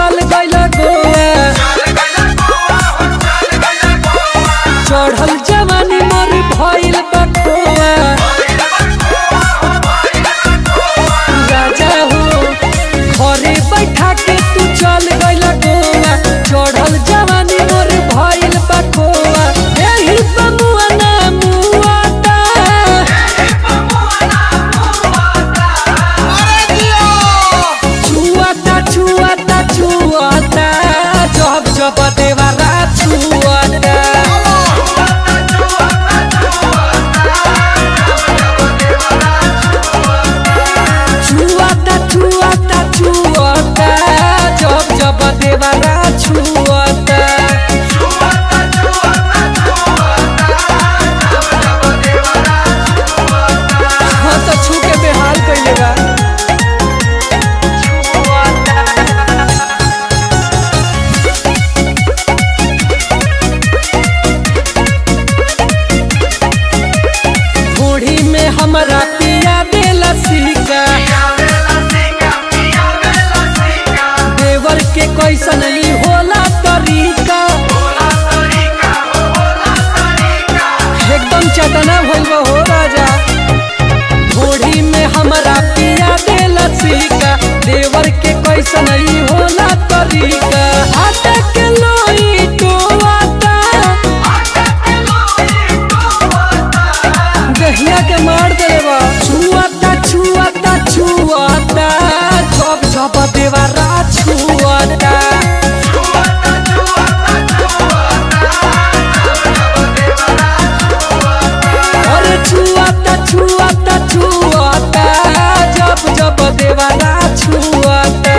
चल गइल गोवा चढ़ल जवानी मोर भइल बा खोआ राजा हो घरे बैठा के तू चल गइल गोवा चढ़ल जवानी मोर भइल बा खोआ एही बमुआ ना मुआता छुआता छुआता छुआता जब जब देवारा छुआता छुआता छुआता छुआता जब जब देवारा छुआता हाँ तो छू के बेहाल कइले बा बूढ़ी में हमरा पिया देला सिका देवर के कैसन ई होला तरीका एकदम चटना भइल बा हो राजा बूढ़ी में हमरा पिया देला सिका देवर के कैसन ई होला तरीका आटा के लोई टोवाता दहिया के मार देवा छुआता छुआता छुआता जब जब देवारा छुआता अरे छुआता छुआता छुआता जब जब देवारा छुआता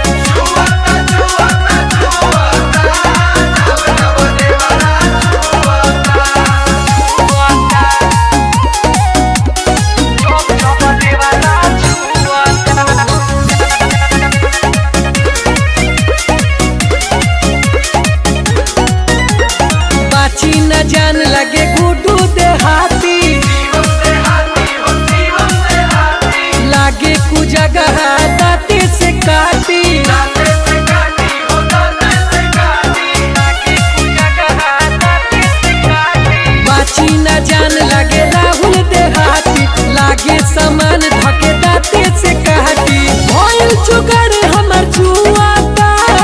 बाची न जान लगे गुडू देहाती लागे कु जगह दाते से काटी बाची न जान लगे राहुल देहाती लागे सामान धके दाते से काटी भइल चुगर हमर जुआता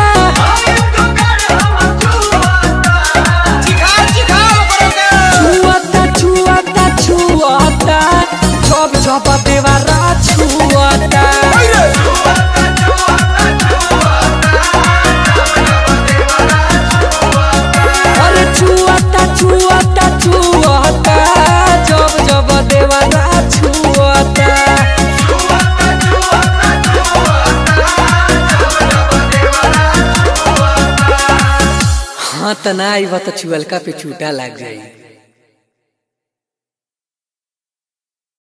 छुआता छुआता छुआता जब जब देवारा छुआता अरे छुआता छुआता छुआता जब जब देवारा छुआता हाँ त ना आई बा त चुअलका पे चूटा लाग जाई